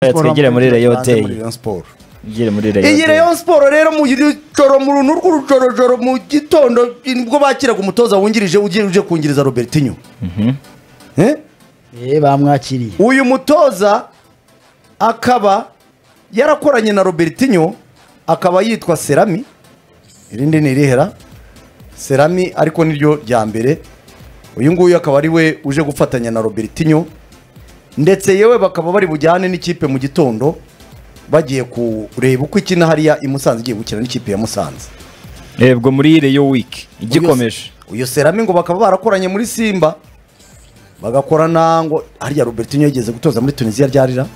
twigire muri Rayon Tubanze muri Day. Rayon Sport. Igire muri Rayon iyi Day. Rayon Sport rero mu joro mu runtu rw'urucorojoro mu gitondo nibwo bakiraga umutoza wungirije ugiye uje kungiriza Robertinho Eh? Eh, bamwakiriye uyu mutoza akaba yarakoranye na Robertinho akaba yitwa Serami irindi ni irihera Serami ariko niryo rya mbere uyu nguyu akaba ari we uje gufatanya na Robertinho ndetse yewe bakaba bari bujyane n'ikipe mu gitondo bagiye kureba uko ikina hariya i Musanze igiye gukina n'ikipe ya Musanze Rebwo muri Rayon Week igikomeje. uyu Serami ngo bakaba barakoranye muri Simba bagakorana ngo hariya Robertinho yigeze gutoza muri Tunisia ryarira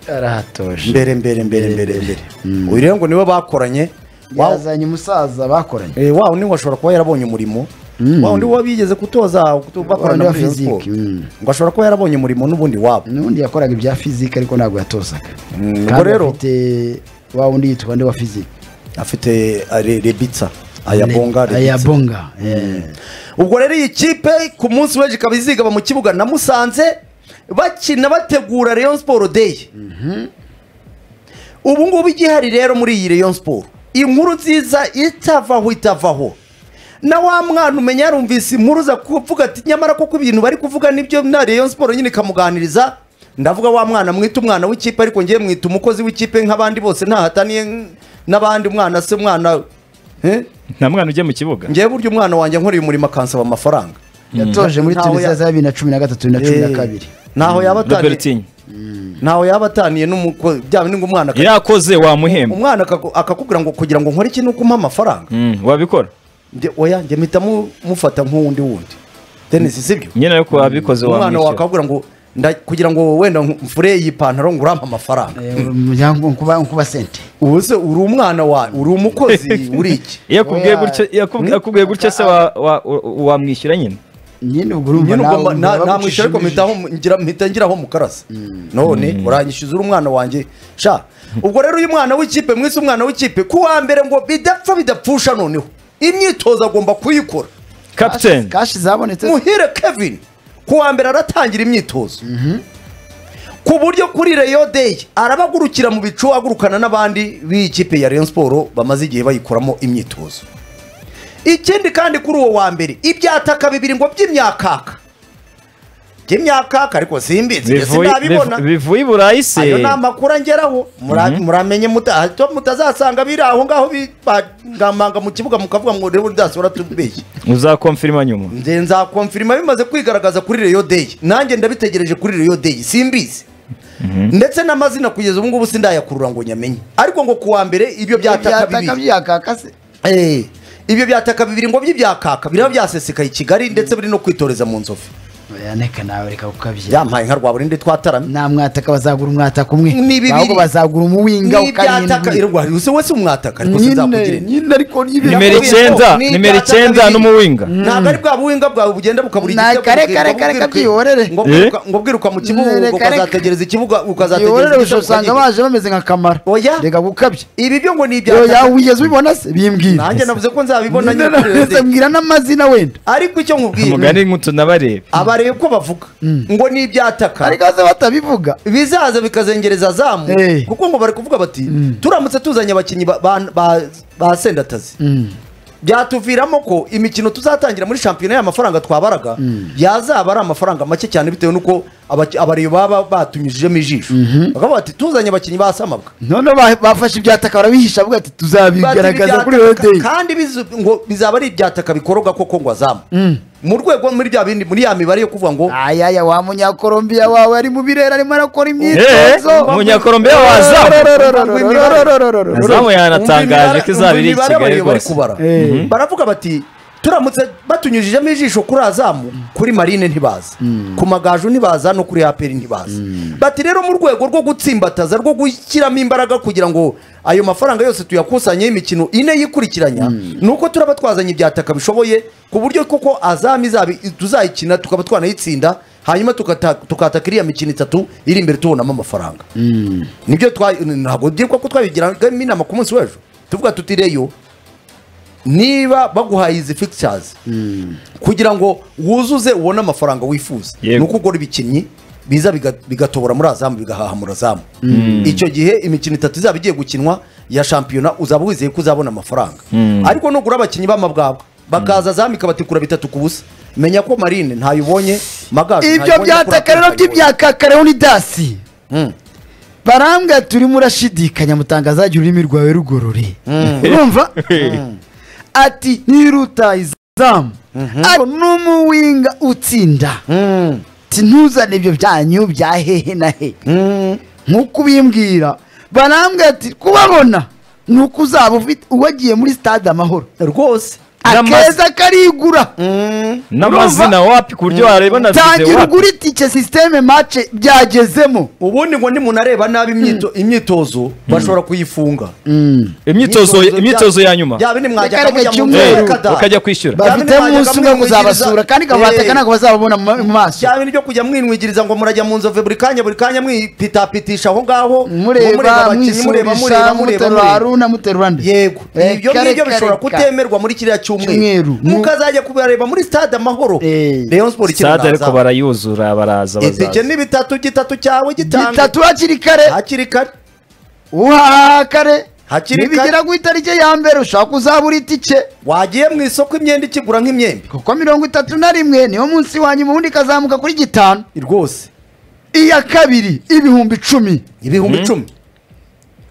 arahatoje mbere mbere mbere mbere mbere uyu rero ngo niwe bakoranye Wa- yazanye umusaza bakoranye eh, wa undi ngo ashobora kuba yarabonye umurimo wa undi wa bigeze kutoza kuto- bakorana wa muri Rayon physique, Sport. mm. ngo ashobora kuba yarabonye umurimo n'ubundi wabo n'undi yakoraga ibya fizike ariko ntabwo yatozaga Mm, ubwo kandi rero- afite wa wundi yitwa nde wa fizike afite ah, Re- rebitsa ayabonga Ne- Rebitsa. ayabonga eh. ubwo rero iyi kipe ku munsi w'ejo ikaba izigaba mu kibuga na musanze bakina bategura Rayon Sport Day ubu ngubu igihari rero muri iyi Rayon Sport inkuru nziza itavaho itavaho na wa mwana umenya yarumvise inkuru za kuvuga ati nyamara koko ibintu bari kuvuga nibyo na Rayon Sport nyine ikamuganiriza ndavuga wa mwana mwita umwana w'ikipe ariko ngiye mwita umukozi w'ikipe nk'abandi bose ntahataniye n'abandi umwana se umwana eh? Nta mwana ujya mu kibuga. ngewe burya umwana wanjye nkoreye umurimo akansaba amafaranga yatoje muri Ntaho tunisiya ya- za bibiri na cumi na gatatu na cumi na Eh, kabiri ntaho yaba ataniye Robertinho. ntaho yaba ataniye n'umukozi byaba ni ngo umwana aka- Irakoze wamuhemba. umwana akaku- akakubwira ngo kugira ngo nkore iki ni uko umpa amafaranga Mm, wabikora. Njye- oya njye mpita mu- mufata nk'uwundi wundi tenisi sibyo Nyine ariko wabikoze umwana wawe wamwishyura. akakubwira ngo nda- kugira ngo wenda nk- mfure iyi pantaro ngo urampe amafaranga nkuba sente ubu se uri umwana wawe uri umukozi uri iki Iyo akubwiye Oya. gutyo, iyo akubwiye- akubwiye gutyo se wa- wa- u- wamwishyura nyine. nyine ubwo urumva nyine nawe ubwo wumva bagucisha namwishyura ariko mu mpitaho ngira- mpita ngiraho mukarasa none uranyishyuza uri umwana wanjye sha ubwo rero uyu mwana w'ikipe mwese umwana w'ikipe ku wa mbere ngo bidapfa bidapfusha noneho imyitozo agomba kuyikora Captain. jisho. kashi zabonetse muhire kevin ku wa mbere aratangira imyitozo ku buryo kuri reyo deyi arabagurukira mu bicu agurukana n'abandi b'ikipe ya Rayon Sport bamaze igihe bayikoramo imyitozo ikindi kandi kuri uwo wa mbere ibyataka bibiri ngo by'imyakaka by'imyakaka ariko simbizi njye Bivuye sinabibona bivu- bivuye i Burayi se. ayo ni amakuru angeraho Mura- muramenye muta- hato mutazasanga biri aho ngaho bigamanga mu kibuga mukavuga ngo rero udasora tubeshye Uzakonfirma nyuma. nze nzakomfirima bimaze kwigaragaza kuri reyo deyi nanjye ndabitegereje kuri reyo deyi simbizi ndetse n'amazina kugeza ubu ngubu sindayakurura ngo nyamenye ariko ngo ku wa mbere ibyo byataka byataka bibiri byakakase Eh, ibyo byataka bibiri ngo by'ibyakaka biraba byasesekaye i kigali ndetse biri no kwitoreza mu nzovu oya neka nawe reka kukabyina byampaye nka rwa burindi twataramye nta mwataka bazagura umwataka umwe Ni bibiri. ahubwo bazagura umuwinga n'ibyataka ukarindwi irwa hariho wese umwataka ariko nyine sinzakugirira nyine ariko Nimero Nimero icyenda, ni nimero ibyataka icyenda bibiri. n'umuwinga. ntabwo ari bwa buhinga bwawe bugenda bukabura Ni igitego, kare, ukirirwa kare, kare, ubwiruka- kabyiyorere. ngo Eh? ubwiruka- ngo ubwiruka mu kibuga Reka, ubwo reka. ukazategereza ikibuga ukazategereza yorore igitego usanga ukagikora. baje bameze nka kamara Oya. reka gukabya ibi byo ngo ni yoya ibya wigeze ubibona se bimbwira nanjye navuze ko nzabibona Nyine nyine kuri nawe se radiyo. mbwira n'amazina wenda ariko icyo nkubwira Mugani nk'utunabareba. abareba uko bavuga ngo ni ibyataka ariko se batabivuga bizaza bikazengereza zamu Eh. kuko ngo bari kuvuga bati turamutse tuzanye abakinnyi ba- ba- ba- ba sendatazi Mm. byatuviramo ko imikino tuzatangira muri shampiyona y'amafaranga twabaraga yazaba ari amafaranga make cyane bitewe n'uko abaki- abareba baba batumijijemo ijisho bakavuga bati tuzanye abakinnyi ba samabwa noneho ba- bafashe ibyataka barabihisha avuga ati tuzabigaragaza kuri Ibyataka- rodeyi kandi bizu- ngo bizaba ari ibyataka bikoroga koko ngo azamu mu rwego muri bya bindi muri ya mibare yo kuvuga ngo ayaya wa munyakolombiya wawe ari mu birere arimo arakora imyitozo Eh, Umunyakolombiya wa Azamu. Azamu yanatangaje ko izaba iri i Umva imibare Kigali abareba bari rwose. kubara Eh. Mhm. baravuga bati turamutse batunyujijemo ijisho kuri azamu kuri marine ntibaza ku magaju ntibaza no kuri aperi ntibaza bati rero mu rwego rwo gutsimbataza rwo gushyiramo imbaraga kugira ngo ayo mafaranga yose tuyakusanyeho imikino ine yikurikiranya ni uko turaba twazanye ibyataka bishoboye ku buryo koko azamu izaba tuzayikina tukaba twanayitsinda hanyuma tukata- tukataka iriya mikino itatu iri imbere tubonamo amafaranga nibyo twa ntabwo byitwa ko twabigiramo inama ku munsi w'ejo tuvuga tutireyo niba baguhaye izi fixtures kugira ngo wuzuze ubone amafaranga wifuza Yego. ni uko ugura ibikinnyi biza biga- bigatobora muri azamu bigahaha muri azamu icyo gihe imikino itatu izaba igiye gukinwa ya shampiyona uzaba wizeye ko uzabona amafaranga ariko nugura abakinnyi b'amabwabwa bakaza azamu ikabatikura bitatu ku busa menya ko marine ntayo ubonye magaje ibyo byataka rero by'ibyakakareho ni dasi barambwira turimo urashidikanya mutangazagira ururimi rwawe rugorore urumva ati ntiruta izamu ariko n'umuwinga utsinda ati ntuzane ibyo byanyu bya hehe na he nk'uko ubimbwira barambwira ati kubabona ni uko uzaba ufite uwagiye muri stade amahoro rwose N'amazi- akeza karigura n'amazina wapi ku buryo wareba na videwo tangira wapi ugura itike sisiteme mace byagezemo ubundi ngo nimuntu areba nabi imyito- imyitozo bashobora kuyifunga imyitozo imyitozo ya nyuma yaba ni Yakareka mwajya mujya mu cyumweru. Eh, Akarere ka Dar. ukajya kwishyura Ba- bafite umunsi umwe kuzabasura kandi Eh. kabataka ntabwo bazababona mu ma- mu maso cyaba nibyo kujya mwinwigiriza ngo murajya mu nzove buri kanya buri kanya mwipitapitisha aho ngaho mureba abakinnyi, mureba mureba mureba mwisubisha muterura mureba haruna muterura nde yego Eh, ibyo kare, ngibyo bishobora kare, kutemerwa muri kiriya Cyumweru. cyumweru mukazajya kubareba muri stade amahoro Eh. rayon sport sitade ariko ikinaza barayuzura baraza itike bazaza ni bitatu gitatu cyawe gitanga bitatu hakiri kare hakiri kare uhaha kare Hakiri kare. nibigera ku itariki ya mbere ushaka uzabura itike wagiye mu isoko imyenda ikigura nk'imyembe kuko mirongo itatu na rimwe niwo munsi wa nyuma ubundi ikazamuka kuri gitanu rwose iya kabiri ibihumbi icumi ibihumbi icumi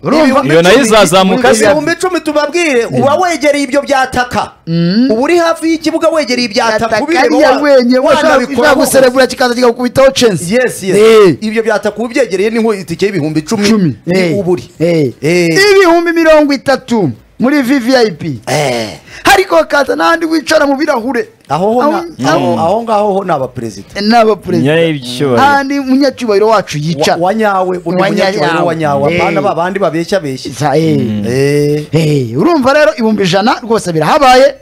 urumva Iyo nayo izazamuka se ibihumbi icumi tubabwire uba wegereye ibyo byataka uba uri hafi y'ikibuga wegereye ibyataka ubireba atakariya wa- wenye wanabikora washaka koko. guserebura kikaza kikakubitaho censi yes yes Eh. ibyo byataka ubyegereye niho itike y'ibihumbi icumi icumi ni Eh. uburi Eh. Eh. ibihumbi mirongo itatu muri vvip Eh. ariko hakaza n'ahandi wicara mu birahure aho ho na- Aho- aho aho- aho ngaho ho ni abaperezida n'abaperezida nyayicyubahiro ahandi umunyacyubahiro wacu yica wa nyawe undi Wa munyacyubahiro wa nyawe Eh. abana babandi babeshya beshya Za- eh. Eh. Eh, urumva rero ibihumbi ijana rwose birahabaye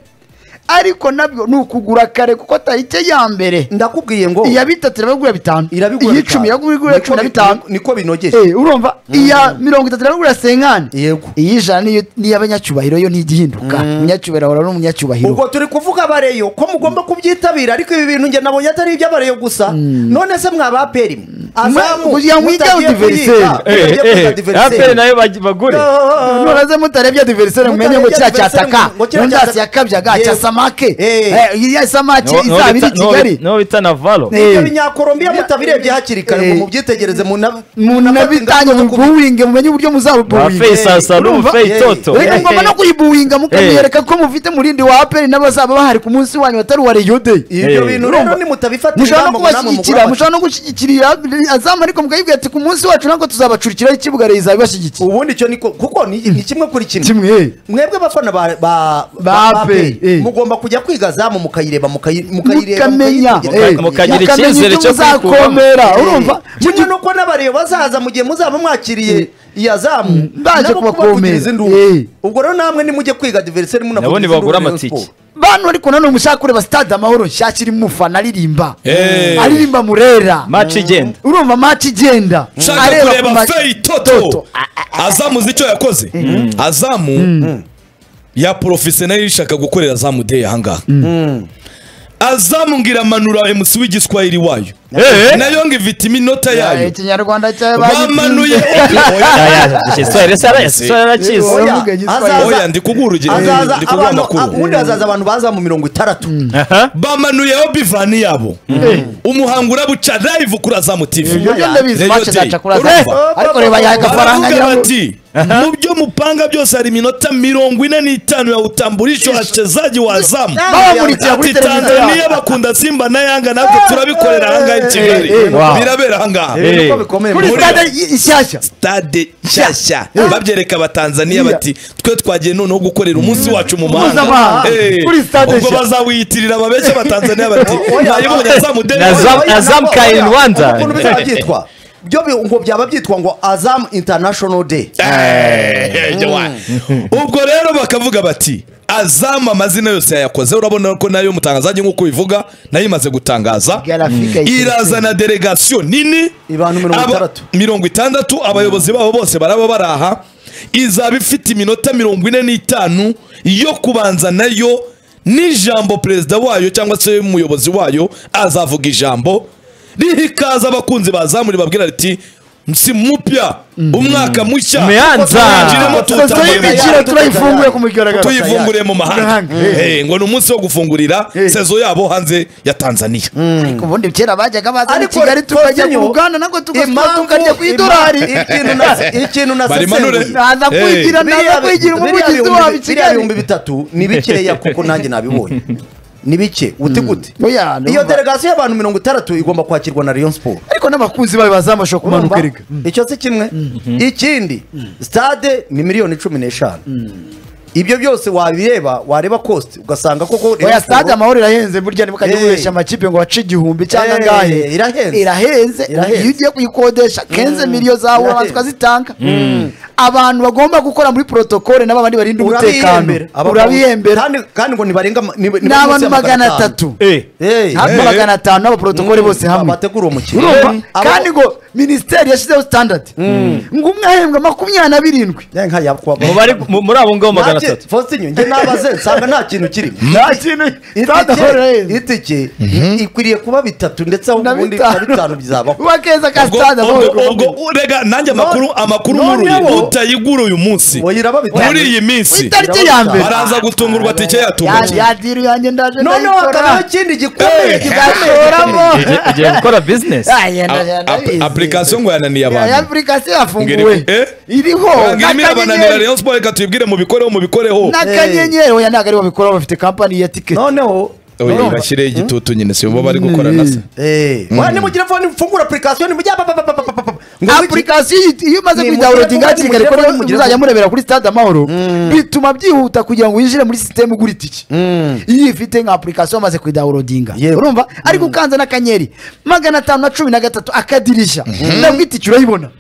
ariko nabyo ni ukugura kare kuko tarike ya mbere ndakubwiye ngo iya bitatu irabagura bitanu irabigura iy'icumi bitanu. irabagura Niko cumi na bi- bitanu niko binogeje Eh, urumva iya mirongo itatu irabagura senkani yego iy'ijana niyo- n'iy'abanyacyubahiro yo ntigihinduka umunyacyubahiro ahora ari umunyacyubahiro ubwo turi kuvuga abareyo ko mugomba kubyitabira ariko ibi bintu njye nabonye atari iby'abareyo gusa none se mwaba aperi mwe azamu kugira ngo ujye mutagiye diveriseri. kuyiga, mutagiye kuyiga diveriseri. aperi nayo bag- bagure Ah, noraze mutarebye diveriseri mumenye ngo kiriya Mutarebye cyataka diveriseri ngo kiriya nondasi cyataka- yakabyaga Yego. cya samake Eh. Eh, iriya samake Niwo- niwo izaba iri bita- i niwo- kigali niwo bita navalo Eh. ibyo binyakorombiya mutabirebye hakiri kare ngo mubyitegereze muna- munafate munabitange ingamba zo kubi- mubuwinge mumenye uburyo bafeyi muzabubuwinga sasara Urumva? ubufeyi Eh. toto Eh. rero ngomba no kuyibuwinga mukamwereka mukamwereka ko mufite murindi wa aperi n'abazaba bahari ku munsi wanyu batari uwa reyo de ibyo Eh. bintu rero nimutabifatira mushobora inama no ngo namwe kubashyigikira mugorane. mushobora no gushyigikira azamu ariko mukayibwira ati ku munsi wacu ntabwo tuzabacurikiraho ikibuga reyo izaba ibashyigikiye ubundi icyo niko kuko ni ni kimwe kuri kimwe kimwe mwebwe bafana ba ba Ba ba Aperi, Aperi, eh. mugomba kujya kwiga zamu mukayireba mukayi- mukayireba mukamenya mukayitegereza. eh, mukagira icyizere icyo cyo muzakomera urumva kimwe nuko n'abareba bazaza mu gihe muzaba mwakiriye iya zamu baje nabo kubakomera. kubavugiza induru. Eh. ubwo rero namwe nimujye kwiga diveriseri munavugiza nabo induru nibagura Rayon amatike Sport. bantu ariko nanone ushaka kureba stade amahoro nshakira umufana aririmba Eh. aririmba murera maci igenda urumva maci igenda nshaka areba ku kureba ma- feyi toto azamu uzi icyo yakoze azamu ya porofesioneri ishaka gukorera azamu deyi ahangaha azamu ngira amanura emusi w'igiswahili wayo Eh. nayo ngo ivitimi inota Eh, yayo ikinyarwanda cyawe bamanuye Ya, ya, igiswahili se ara- igiswahili arakizi Oya, Uravuga igiswahili. azaza- oya ndi kubwira urugero azaza ndi kubwira abantu amakuru ubundi hazaza abantu baza mu mirongo itandatu aha bamanuyeho bivani yabo umuhango urabuca live kuri azamu tv ibyo ndabizi Reyo mace Day. zaca kuri Urumva? azamu ariko reba yaha agafaranga baravuga nyiraho bati mu byo mupanga byose hari iminota mirongo ine n'itanu ya utambulisho wachezaji wa azamu babamurikira kuri ati televiziyo tanzaniya yabo bakunda simba na yanga natwe turabikorera ahangaha i kigali eh, wow. birabera ahangaha Eh. Ni uko bikomeye kuri Muri- stade i- ishyashya stade nshyashya babyereka abatanzaniya bati twe twagiye noneho gukorera umunsi wacu mu mahanga Mpuzamahanga. Eh, Kuri stade ubwo nshya. bazawiyitirira babeshya abatanzaniya bati mwayibonye azamudeni Na za- Oya, na Azam oya, Kairi oya, Rwanda. ukuntu bizaba byitwa byo bi- ngo byaba byitwa ngo azamu international day Eh, jawa. ubwo rero bakavuga bati azamu amazina yose yayakoze urabona ko nayo mutangazaji nk'uko bivuga nayo imaze gutangaza Garafika Mm. yitiriwe. irazana delegasiyo nini Abantu mirongo Aba- itandatu. mirongo itandatu abayobozi babo bose baraba baraha izaba ifite iminota mirongo ine n'itanu yo kubanza nayo n'ijambo perezida wayo cyangwa se umuyobozi wayo azavuga ijambo rihikaza abakunzi ba azamu ribabwira riti si mupya umwaka mushya Umeanza. Twinjiremo sosiyete tuwutambuye mu y'imikino mahanga. turayifunguye ku mugaragaro tuyivumbuye mu mahanga Mahanga. Eh. Eh, ngo ni umunsi wo gufungurira sezo yabo hanze ya tanzaniya ariko ubundi kera bajyaga baza i Ariko kigali tukajya Tonyo, mu ruganda natwe impamvu- tukarya ku ima- idolari ikintu na- ikintu Barimanure. nasesenguye naza Eh. kwigira naza Biriya bi- kwigira biriya umuvugizi bihumbi- wabo i biriya kigali bihumbi bitatu ni bikeya kuko nanjye nabibonye ni bike uti gute Oya, numva. iyo delegasiyo y'abantu mirongo itandatu igomba kwakirwa na rayon siporo ariko n'abakunzi bayo bazamashwa kumanuka erega icyo si kimwe ikindi stade ni miliyoni cumi n'eshanu ibyo byose wabireba wareba kosti ugasanga koko Rayon oya Sports- stade amahoro irahenze burya ntibukajya Eh. kubeshya amakipe ngo bace igihumbi Eh, cyangwa angahe irahenze. irahenze Irahenze. iyo ugiye kuyikodesha kenze miliyo zawe Irahenze. abantu tukazitanga abantu bagomba gukora muri protokole n'aba bandi barinda umutekano urabihembera Abagabo- urabihembera kandi- kandi ngo nibarenga ma- ni- ni ni munsi abantu ya magana atatu Eh. Eh, hafi eh. magana atanu n'abaprotokole Mm, bose hamwe bategura uwo mukino. urumva Aba- kandi ngo minisiteri yashyizeho standard ngo umwe ahembwa makumyabiri na birindwi Eh, nka yakwa- Mu bari- mu- muri abo ngabo magana Nanjye- atatu Faustin, njye nabaze nsanga nta kintu kirimo nta kintu stade amahoro itike irahenze itike ikwiriye kuba bitatu ndetse aho na ubundi na bitanu bitanu bizabaho uba keza ka ubwo stade amahoro ubwo- ubwo rega nanjye amakuru amakuru noneho- nkuruye utayigura uyu munsi Oyira babitanu. muri iyi ku minsi itariki ya mbere baraza gutungurwa tike yatunga Ya- yadira yanjye ndaje noneho hakabaho ikindi gikomeye Eh, igashoramo Ugiye- ugiye gukora bizinesi apurikasiyo ngo yananiye ya abantu apurikasiyo Ngiri- yafunguwe Eh? iriho Rangira imira bananira n'akanyenyeri Rayon Sports reka tuyibwire mu bikoreho mu bikoreho n'akanyenyeri oya ntabwo aribo babikora bafite kampani ya tiketi noneho Oye, bashyireho igitutu nyine si bo bari gukora na se wa nimugire phone mfungura application nimujya apurikasiyo iyi- iyo umaze Ni kuyidawunodinga mugira- hakiri kare mugira- ko mugira- uzajya murebera kuri stade amahoro bituma byihuta kugira ngo winjire muri sisiteme ugura itike iyo ifite nka apurikasiyo wamaze kuyidawunodinga Yewe. urumva ariko ukanze n'akanyenyeri magana atanu na cumi na gatatu akadirishya nabwo itike urayibona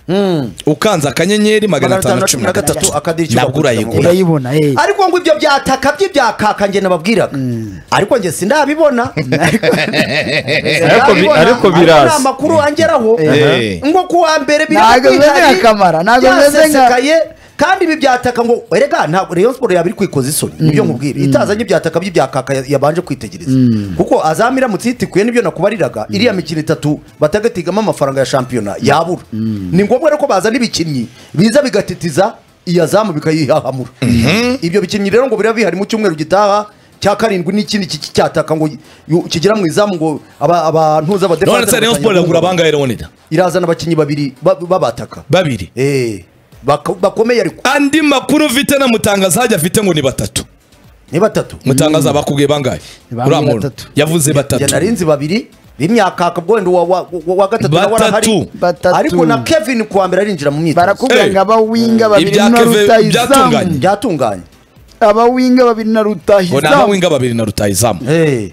Eh, ukanze akanyenyeri magana atanu na cumi na gatatu akadirishya nabwo urayigura urayibona eh. ariko ngo ibyo byataka by'ibyakaka njye nababwiraga ariko njye sindabibona Ariko bi- ariko Ndabibona, ariko biraza. ni amakuru angeraho Eh. ngo ku wa mbere biri Ntabwo bimeze nka bihari, Kamara, ntabwo bimeze nka- byasesekaye, kandi ibi byataka ngo erega ntabwo Rayon Sports yaba iri kwikoza isoni nibyo nkubwira itazanye ibyataka by'ibyakaka ya- yabanje kwitegereza kuko azam iramutse yitikuye nibyo nakubariraga iriya mikino itatu batagatigamo amafaranga ya shampiyona yabura ni ngombwa rero ko bazana ibikinnyi biza bigatitiza iyi azamu bikayihahamura ibyo bikinnyi rero ngo biraba bihari mu cyumweru gitaha cya karindwi n'ikindi ki- ki- cyataka ngo yu- kigera mu izamu ngo aba- abantu z'abadefanse none se Rayon Sports iragura bangahe Leonida irazana abakinnyi babiri ba- babataka babiri Eh, bak- bakomeye ariko andi makuru mfite na mutangaza hajya afite ngo ni batatu ni batatu mutangaza bakubwiye bangahe Ni bangahe uriya muntu batatu? yavuze njye batatu narinzi babiri b'imyakaka ubwo wenda uwa- wa- wa wa gatatu nawe Batatu. arahari Batatu. ariko na kevin ku wa mbere arinjira mu myitozo barakubwira Eh. ngo abawinga babiri Ibya na Keve- rutayizamu byatunganye. byatunganye abawinga babiri na ngo ni rutayizamu amawinga babiri na rutayizamu Eh,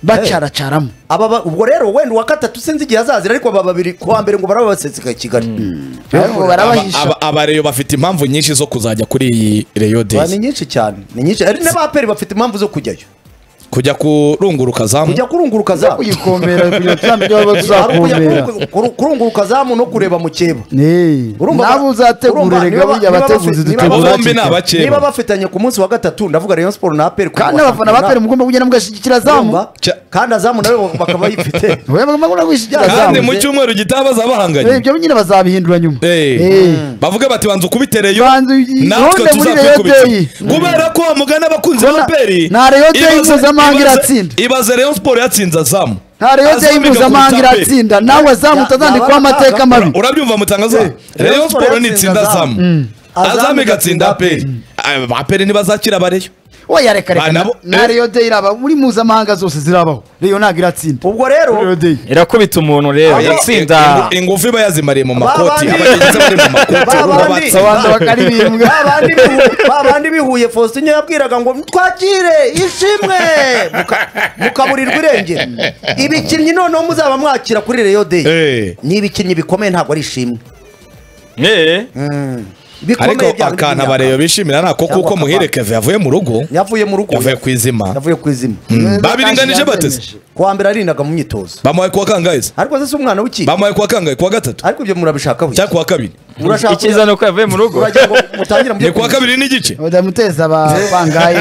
bacaracaramo aba ba- ubwo rero wenda uwa gatatu sinzi igihe azazira ariko aba babiri ku wa mbere ngo baraba basesekaye kigali Ariko barabahisha Aba- abareyo bafite impamvu nyinshi zo kuzajya kuri iyi Ba, reyo ni dezi nyinshi cyane ni nyinshi ari n'abaperi bafite impamvu zo kujyayo kujya kurunguruka zamu kujya kurunguruka zo zamu kuyikomera kugira ngo tuzamenye aho Ari ukujya tuzakomera kurungu- kuru- kurunguruka zamu no kureba mu keba Eh, Urumva nabo ba- urumva uzategura rega niba- burya niba abateguzi bafite- dutegura niba hakiri bombi ni kare. abakeba. niba bafitanye ku munsi wa gatatu ndavuga rayon siporo na aperi kandi abafana ba pere mugomba kugenda mugashyigikira zamu Urumva? Cya- kandi azamu nawe bakaba bayifite Oya, mugomba kwishyigikira kandi zamu mu cyumweru gitaha Eh, bazabahanganye ibyo nyine bazabihindura nyuma Eh. bavuge bati banza ukubitereyo Banza uyi- natwe ihonde muri Rayon Day. tuzakikubitira kubera ko mugana abakunzi Bona- ba peri nta Rayon Day mpuzamahanga iratsinda. ibaze reyo siporo yatsinze azamu nta rero Azamu deni igakubita mpuzamahanga Peri. iratsinda nawe azamu Ya- utazandikwaho yaba amateka atanga- mabi urabyumva mutangaza Rayon reyo Sports siporo nitsinda yatsinze azamu Azamu azamu igatsinda igatsinda peri aperi ntibazakira abareyo oya reka Ba, reka nabo- na- na Eh. rero deni iraba muri mpuzamahanga zose zirabaho rero ntabwo iratsinda ubwo rero Rayon Day. irakubita umuntu rero Abo- yatsinda Ingu- ingufu iba yazimariye mu bandi- makoti abagenzi bari mu Ba makoti bandi- babatsa babanza bakaririmbwa babandi bihu- babandi bihuye faustin yabwiraga ngo twakire ishimwe Muka- mukaburirwa irengero ibikinnyi noneho muzaba mwakira kuri reyo deyi Eh. ni ibikinnyi bikomeye ntabwo ari ishimwe Eh, ariko ibikomeye byawe akantu abareba bishimira nako Cyangwa kuko akabana. muhire keve yavuye mu rugo yavuye mu rugo yavuye ku izima yavuye ku izina Mm, babiringanije bateze ku wa mbere arinaga mu myitozo bamuhaye kuwa kangahe se ariko se si umwana w'ikindi bamuhaye kuwa kangahe kuwa gatatu ariko ibyo murabishaka buri cyangwa kuwa kabiri murashaka icyiza ni uko yavuye mu rugo uragira ngo mutangire ni kuwa kabiri n'igice udamuteza abangayi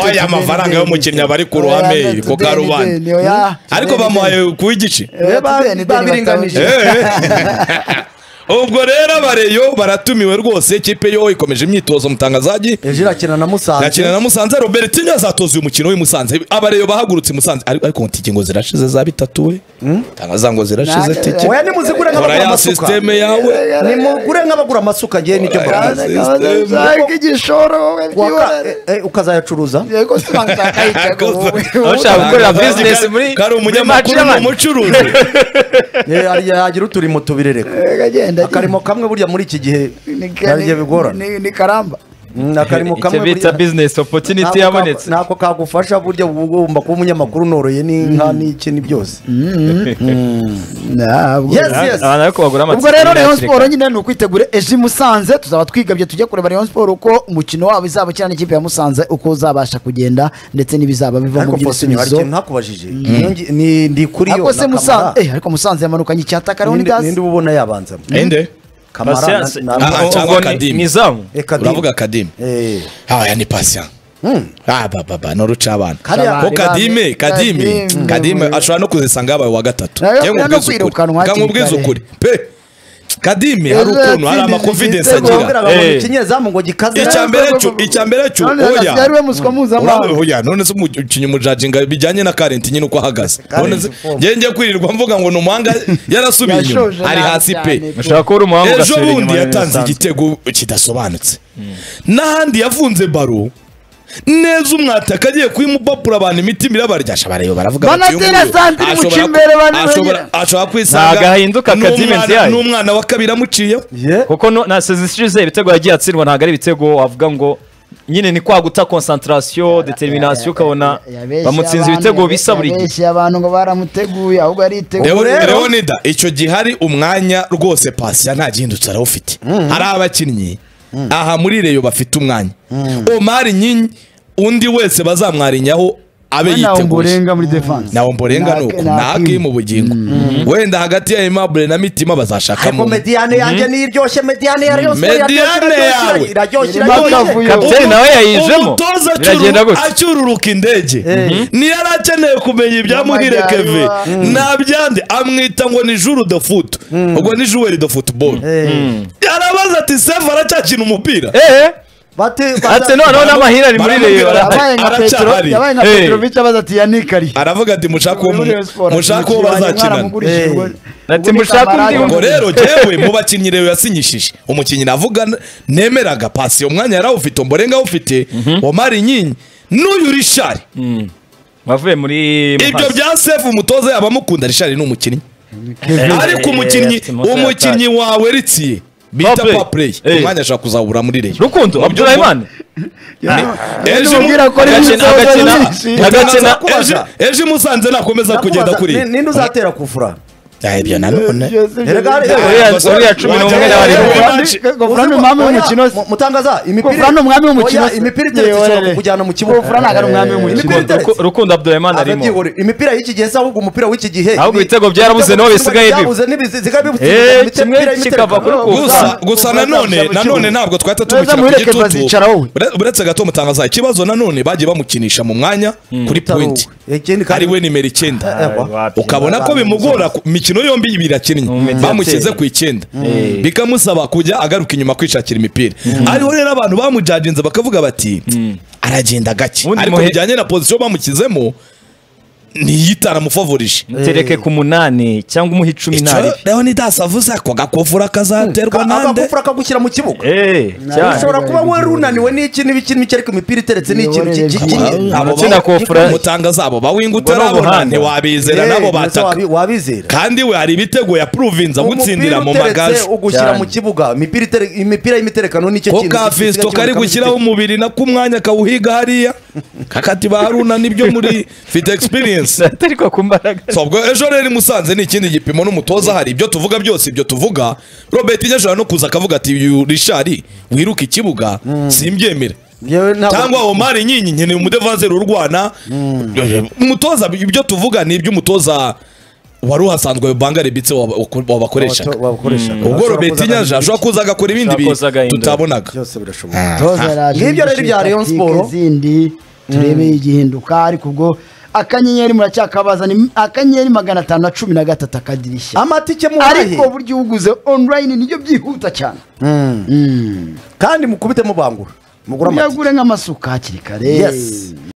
oya amafaranga y'umukinnyi aba ari ku ruhame ku karubanda ariko bamuhaye kuwa igice babiringanije Eh. ubwo rero abareyo baratumiwe rwose ikipe yo ikomeje imyitozo mutangazaji ejo irakina na nakina musanze na musanze robertinho azatoza uyu mukino w'i musanze abareyo bahagurutse i musanze ariko ariko ngo tike ngo zirashize za bitatu we tangaza ngo zirashize Nta- tike oya nimuzigure kora nk'abagura ya amasuka sisiteme yawe nimugure nk'abagura amasuka ngewe n'icyo mbabwira Waka- eh, eh, ukazayacuruza ushaka gukorera business muri kari umunyamakuru muri match ni umucuruzi Eh, yagira uturimo tubiri reka akarimo kamwe burya muri iki gihe nabyo bigorana ni karamba Mm, akarimo y'abantu. icyo kamwe bita burya business opportunity ntabwo yabonetse ka- ntako kagufasha burya uba ugomba kuba umunyamakuru unoroye n'inka n'iki ni byose ntabwo Yes, yes. abantu ariko bagura amatsinda ubwo rero rayon bakireka. siporo nyine ni ukwitegura ejo i musanze tuzaba twigabye tujye kureba rayon siporo uko umukino wabo izaba ukina n'ikipe ya musanze uko uzabasha kugenda ndetse n'ibizaba biva mu ariko posinyo hari by'ibisubizo ikintu ntakubajije Iyo ngi- ni- ndi kuri yo ariko se na musanze Kamara. eh, ariko musanze yamanukanye icyata kariho Ninde- ninde n'igazi uba ubona yabanzamo ende kamara Patience. na- Aha, na- Ubwo cyangwa ni- Kadim. ni izamu Eka di- uravuga kadime Eh, aya ni pasiya ah bababa ni uruca abana kariya- ko kadime kadime Kadime. kadime ashobora no kuzisanga yabaye uwa gatatu Nayo- Njye nayo no nkubwize ukuri kwirukanwa Ka nkubwize hakiri ukuri pe kadime hari Ejo ukuntu hari yatsindiye amakonfidensi igitego. agira Wabwiraga ngo Eh. ikinyezamu ngo gikaze icya mbere cyo icya mbere cyo None Gazi oya yari we muswa Urabe mpuzamahanga hoya none se umukinnyi umujajinga bijyanye na karenti nyine uko ahagaze none se form. njye njye kwirirwa mvuga ngo ni umuhanga yarasubiye inyuma Yashoje ari nabi hasi cyane. pe ushaka kuba uri umuhanga ejo ugasubira inyuma bundi ya yatanze Musanze. igitego kidasobanutse n'ahandi yavunze baro neza umwataka agiye kuyimubapura abantu imitima irabaryasha bareba baravuga bati, uyu Banatera nguyu santire mu ashobora ku- kimbere bane ashobora- bonyine. ashobora kwisanga Ntago ahinduka n'umwana- Kadimesi yayo. n'umwana wa kabiri amuciyeho kuko no- na sezi ishize ibitego yagiye atsindwa ntabwo ari ibitego wavuga ngo nyine ni kwaguta konsantarasiyo deteriminasiyo ukabona Yabeshye bamutsinze abantu, ibitego bisa buri gihe yabeshye abantu ngo baramuteguye ahubwo ariteguye Leo- rero- leonida icyo gihe hari umwanya rwose pasiya nta gihindutse arawufite hari abakinnyi aha muri reyo bafite umwanya omari nyinyi undi wese bazamwarinyaho abe nawe yiteguye muri defanse nawo mborenga Na- ni uko na nta Hakim. mu bugingo wenda hagati ya aimable na mitima ariko bazashakamo mediyane yanjye niyo iryoshye mediyane ya rayon sport Mediyane iraryoshye, iraryoshye, yawe. iraryoshye Irimo akavuyo. iraryoshye kapiteni nawe yayijemo umutoza acyuru- biragenda gutya acyururuka indege ntiyari akeneye kumenya ibya muhire keve Amajyaruguru. nta byandi amwita ngo ni juru de futu ubwo ni juweri de futuboro arabaza ati sefu aracyakina umupira eee Bate- ate noneho n'amahirwe ari muri baramubwira reyo bati, yabaye nka petero aracyahari. yabaye nka Hey. petrovic abaza ati yanikari aravuga ati mushaka uwo mu- mushaka uwo bazakinana Ati mushaka undi ubwo Ngo rero jyewe mu bakinnyi rero yasinyishije umukinnyi navuga n- nemeraga pasi uwo mwanya yari awufite umborenga awufite omari nyinyi n'uyu rishari bavuye muri ibyo Muhazi. bya sefu umutoza yaba amukunda rishari ni umukinnyi ariko eh, umukinnyi afite imoso umukinnyi wawe ritsiye bita Powerplay. papureyi Eh. umwanya ashobora kuzabura muri reyo rukundo abdurahimani ejo agakina ejo- ejo imusanze nakomeza kugenda Ndakubaza, kuri ni- ninde uzatera kufura Ah, ibyo nanone Erega hari- Uriya- uriya cumi n'umwe Wajya- n'abari Wajya- mu- gofurani Uzi- umwami w'umukino Oya, mu- mutangaza imipira Gofurani umwami w'umukino Oya, se. imipira iteretse ishobora Yewe. kukujyana mu kibuga Gofurani ntabwo ari umwami w'umukino. Imipira iteretse. Ruku- rukundo abdurahimani arimo Ababyihorera. imipira y'iki gihe se ahubwo umupira w'iki gihe Ahubwo ni- ibitego byarabuze, ibitego naho bisigaye biba. byabuze n'ibisigaye biba. Eh, Imipira kimwe y'imitereko. kikava kuri ku- gusa gusa nanone nanone ntabwo twahita tumukina ku Mureke gitutu bazicaraho we. Ure- uretse gato mutangaza ikibazo nanone bagiye bamukinisha mu mwanya kuri Utari point uwe. Ikindi kandi- ari we nimero icyenda Ewa. ukabona ko bimugora ku- imikino yombi ibiri akinnye Mm. bamushyize ku icyenda bikamusaba kujya agaruka inyuma kwishakira imipira ariho rero abantu bamujaginze bakavuga bati aragenda gake Ubundi ariko muhe- bijyanye na position bamushyizemo ntiyitara mufavorije mutereke ku munani cyangwa umuhe icumi icyo ntari leonidas avuze ako gakofura kazaterwa nande akagufura akagushyira mu kibuga eee ushobora kuba we runaniwe n'iki n'ibiki n'ibiki ariko imipira iteretse ni ikintu Miyoborere kigiye Abo Abo bawo- kofura- mutanga zabo bawinga Ubwo ni utarabona ubuhanga. ntiwabizera nabo bataka wabizera kandi we hari ibitego yapuruvinze agutsindira mu Umupira uteretse magaju ugushyira Cyane. mu kibuga imipira itere- imipira y'imiterekano nicyo ko ka fisito kari gushyiraho umubiri nako umwanya akawuhiga hariya kakati ba haruna nibyo muri mfite experience ariko ku mbaraga so ubwo ejo rero musanze ni ikindi gipimo n'umutoza hari ibyo tuvuga byose ibyo tuvuga robert inyajara no kuza akavuga ati "Uyu rishari wiruka ikibuga simbyemera Yewe ntabwo- cyangwa omari nyinyi nkeneye umudevanzeri urwana umutoza ibyo tuvuga ni iby'umutoza wari uhasanzwe banga rebitse wabakoreshaga Wabato- wabakoreshaga. ubwo Ashobora robert kuza inyanja agahindura ashobora kuza agakora ibindi Ashobora kuza bintu agahindura. tutabonaga byose birashoboka toza araje Ngibyo rero bya Rayon tactique Sport. zindi turebe igihinduka ariko ubwo akanyenyeri muracyakabaza ni akanyenyeri magana atanu na cumi na gatatu akadirishya amatike muhahe ariko buryo uguze online nibyo byihuta cyane kandi mukubite mubangura mugura amatike uyagure nk'amasuka hakiri kare Yes.